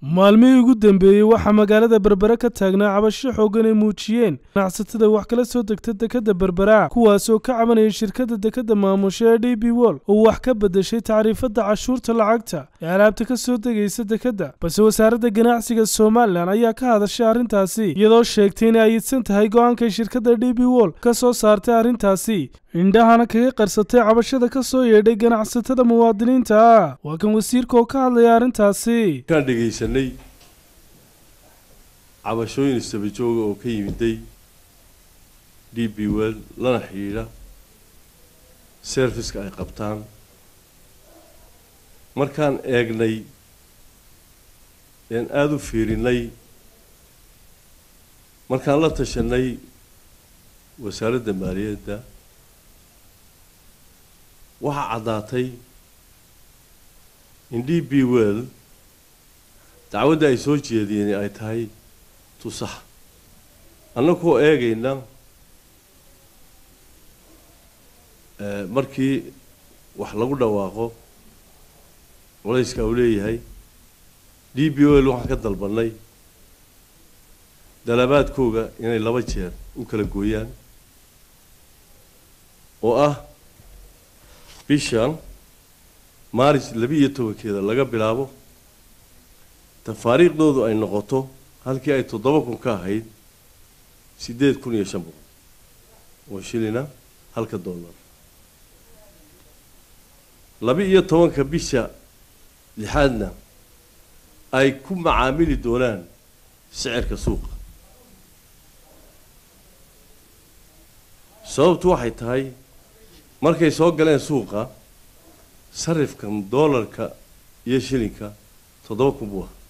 maalmihii ugu dambeeyey waxaa magaalada berbera ka taagnaa cabasho xooggan ay muujiyeen ganacsatada wax kala soo degta dekadda berbera kuwaasoo ka cabanaya shirkadda dekadda maamusha ee d b wol oo wax ka beddeshay tacriifadda cashuurta lacagta ee alaabta ka soo degaysa dekadda balse wasaaradda ganacsiga somalilan ayaa ka hadashay arrintaasi iyadoo sheegtay inay ayidsan tahay go'aankay shirkadda d b wol ka soo saartay arrintaasi indhahana kaga qarsatay cabashada ka soo yeedhay ganacsatada muwaadiniinta ah waa kan wasiirka oo ka hadlaya arrintaasi kaan dhegaysanay cabashooyin istabajooga oo ka yimiday d b well lana xidhiidha serviceka ay qabtaan markaan eegnay een aada u fiirinay markaan la tashanay wasaaradda maaliyadda waxaa caddaatay in d b well dacwadda ay soo jeediyeen ay tahay tusax annagoo eegayna markii wax lagu dhawaaqo culayska uu leeyahay d b well waxaan ka dalbanay dalabaadkooga inay laba jeer u kala gooyaan oo ah bishan maaris laba-iyo tobankeeda laga bilaabo tafaariikhdoodu ay noqoto halkii ay toddoba kun ka ahayd siddeed kun iyo shan boqol oo shilina halka dollar laba-iyo tobanka bisha lixaadna ay ku macaamili doonaan sicirka suuqa sababtu waxay tahay markay soo galeen suuqa sarifkan doolarka iyo shilinka toddoba kun buu ahaa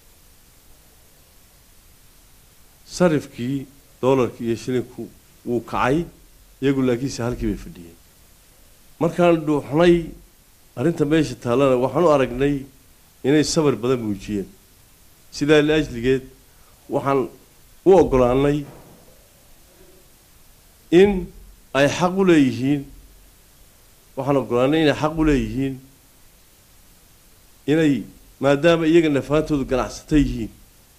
sarifkii doolarka iyo shilinku wuu kacay iyagu laakiinse halkii bay fadhiyeen markaan dhuuxnay arrinta meesha taallana waxaan u aragnay inay sabar badan muujiyeen sidaa liajligeed waxaan u oggolaanay in ay xaq u leeyihiin waxaan oggolaanay inay xaq u leeyihiin inay maadaama iyaga nafaantoodu ganacsata yihiin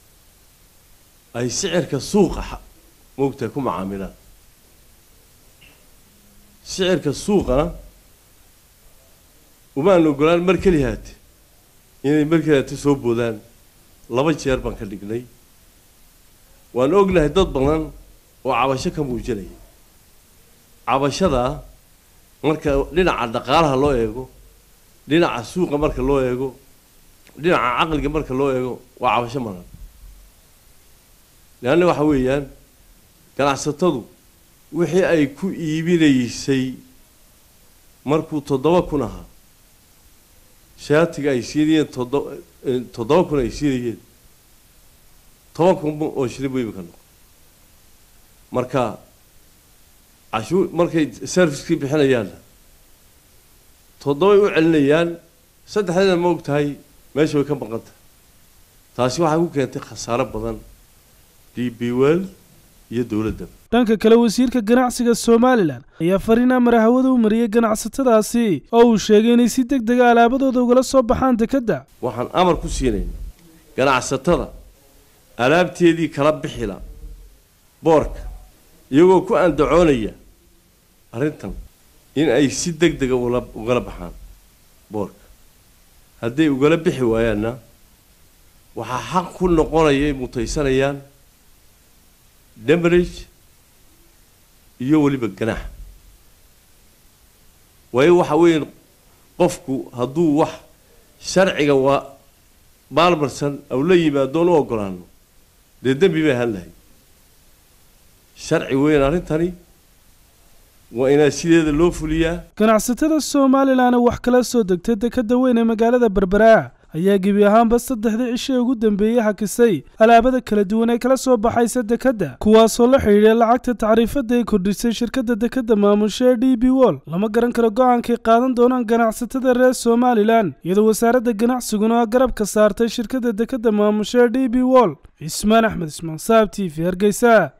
ay sicirka suuqa moogtahay ku macaamilaan sicirka suuqana umaan ogolaan mar kelihaate inay mar kelihaate soo boodaan laba jeer baan ka dhignay waan ognahay dad badan oo cabasho ka muujinaya cabashadaa marka dhinaca dhaqaalaha loo eego dhinaca suuqa marka loo eego dhinaca caqliga marka loo eego waa cabasho maran leanna waxa weeyaan ganacsatadu wixii ay ku iibinaysay markuu toddoba kun ahaa shaatiga ay siinayeen toddo toddoba kun ay siinayeen toban kun oo shilin buu imika noqo marka cashuur markay servicekii bixinayaanna toddobay u celinayaan saddexdeeda ma og tahay meesha way ka maqan tahay taasi waxay ku keentay khasaaro badan d b well iyo dowladdaba dhanka kale wasiirka ganacsiga somalilan ayaa fariin amara hawada u mariyey ganacsatadaasi oo uu sheegay inay si deg dega alaabadooda ugala soo baxaan dekedda waxaan amar ku siinayna ganacsatada alaabteedii kala bixila boorka iyagoo ku andacoonaya arrintan in ay si deg dega ugala baxaan boorka hadday ugala bixi waayaanna waxaa xaq ku noqonaya mutaysanayaan demarage iyo weliba ganaax waayo waxa weeye qofku hadduu wax sharciga waa maalmarsan aw la yimaadoon u ogolaano dee dembi bay ahaan lahay sharci weyn arrintani waa inaa sideeda loo fuliyaa ganacsatada somalilan ee wax kala soo degtay dekadda weyn ee magaalada berbera ayaa gebi ahaanba saddexdii cishee ugu dambeeyey hakisay alaabada kala duwan ee kala soo baxaysa dekedda kuwaasoo la xidhiidhay lacagta tacriifadda ay kordhisay shirkadda dekedda maamusha ee d b wol lama garan karo go'aankay qaadan doonaan ganacsatada reer somalilan iyadoo wasaaradda ganacsiguna garab ka saartay shirkadda dekedda maamusha ee d b wol cismaan axmed ismaan saab t v hargeysa